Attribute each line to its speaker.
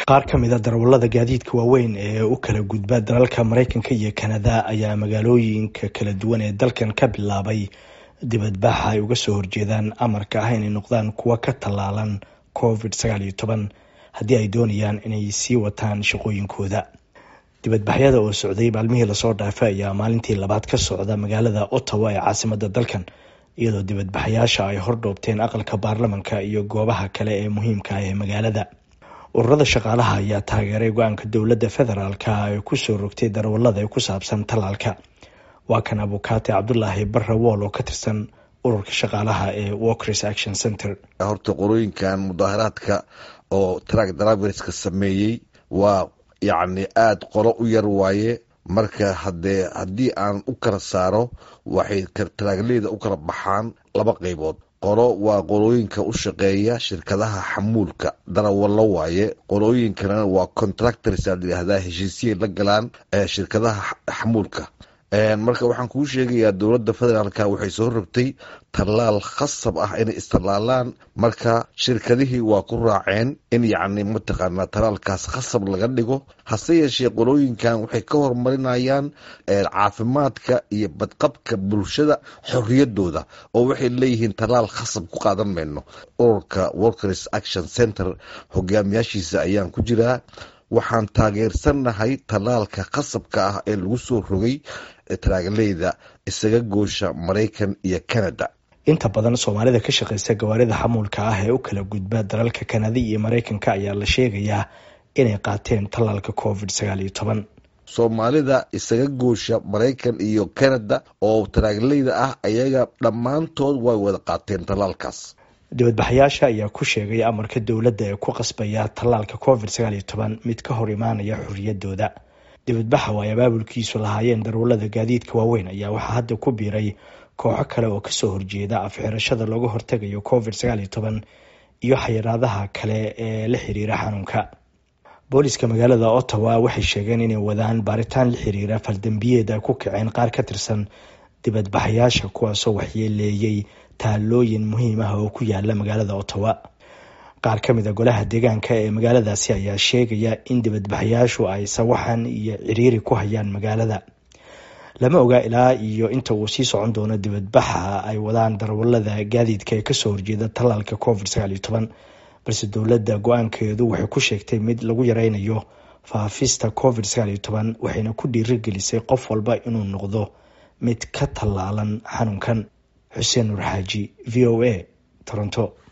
Speaker 1: qaar ka mida darawallada gaadiidka waaweyn ee u kala gudba dalalka maraykanka iyo kanada ayaa magaalooyinka kala duwan ee dalkan ka bilaabay dibadbaxa ay uga soo horjeedaan amarka ah inay noqdaan kuwa ka tallaalan covid sagaal iyo toban haddii ay doonayaan inay sii wataan shaqooyinkooda dibadbaxyada oo socday maalmihii lasoo dhaafay ayaa maalintii labaad ka socda magaalada ottawa ee caasimada dalkan iyadoo dibadbaxayaasha ay hordhoobteen aqalka baarlamanka iyo goobaha kale ee muhiimka ah ee magaalada ururada shaqaalaha ayaa taageeray go-aanka dowladda federaalka ee kusoo rogtay darawallada ee ku saabsan tallaalka waa kan abukaate cabdulaahi barre wool oo ka tirsan ururka shaqaalaha ee walkers action center
Speaker 2: horta qorooyinkan mudaaharaadka oo track driverska sameeyey waa yacni aada qolo u yar waaye marka hadee haddii aan u kala saaro waxay taraagleyda u kala baxaan laba qeybood qolo waa qolooyinka u shaqeeya shirkadaha xamuulka darawallo waaye qolooyin kalena waa contractors aa layihahdaa heshiisiyay la galaan shirkadaha xamuulka marka waxaan kuu sheegayaa dowladda federaalka waxay soo rogtay tallaal khasab ah inay istallaalaan marka shirkadihii waa ku raaceen in yacni mataqaanaa tallaalkaas khasab laga dhigo hase yeeshee qolooyinkan waxay ka horumarinayaan caafimaadka iyo badqabka bulshada xorriyadooda oo waxay leeyihiin tallaal khasab ku qaadan mayno ururka workers action center hogaamiyaashiisa ayaan ku jiraa waxaan taageersannahay tallaalka khasabka ah ee lagu soo rogay taraagleyda isaga goosha maraykan iyo canada
Speaker 1: inta badan soomaalida ka shaqeysa gawaarida xamuulka ah ee u kala gudba dalalka kanada iyo maraykanka ayaa la sheegayaa inay qaateen tallaalka covid sagaal iyo toban
Speaker 2: soomaalida isaga goosha maraykan iyo canada oo taraagleyda ah ayaga dhammaantood way wada qaateen tallaalkaas
Speaker 1: dibadbaxayaasha ayaa ku sheegay amarka dowladda ee ku qasbaya tallaalka covid sagaal iyo toban mid ka hor imaanaya xorriyadooda dibadbaxa oo ay abaabulkiisu lahaayeen darawallada gaadiidka waaweyn ayaa waxaa hadda ku biiray kooxo kale oo kasoo horjeeda afxirashada looga hortegayo covid sagaal iyo toban iyo xayiraadaha kale ee la xiriira xanuunka booliska magaalada ottawa waxay sheegeen inay wadaan baaritaan la xiriira faldambiyeed ay ku kaceen qaar ka tirsan dibadbaxayaasha kuwaasoo waxyeeleeyey taalooyin muhiim ah oo ku yaala magaalada ottawa qaar ka mid a golaha deegaanka ee magaaladaasi ayaa sheegaya in dibadbaxayaashu ay sawaxan iyo ciriiri ku hayaan magaalada lama oga ilaa iyo inta uu sii socon doono dibadbaxa ay wadaan darawallada gaadiidka ee kasoo horjeeda tallaalka covid sagaal iyo toban balse dowladda go-aankeedu waxay ku sheegtay mid lagu yareynayo faafista covid sagaal iyo toban waxayna ku dhiirigelisay qof walba inuu noqdo mid ka tallaalan xanuunkan xuseen nur xaaji v o a toronto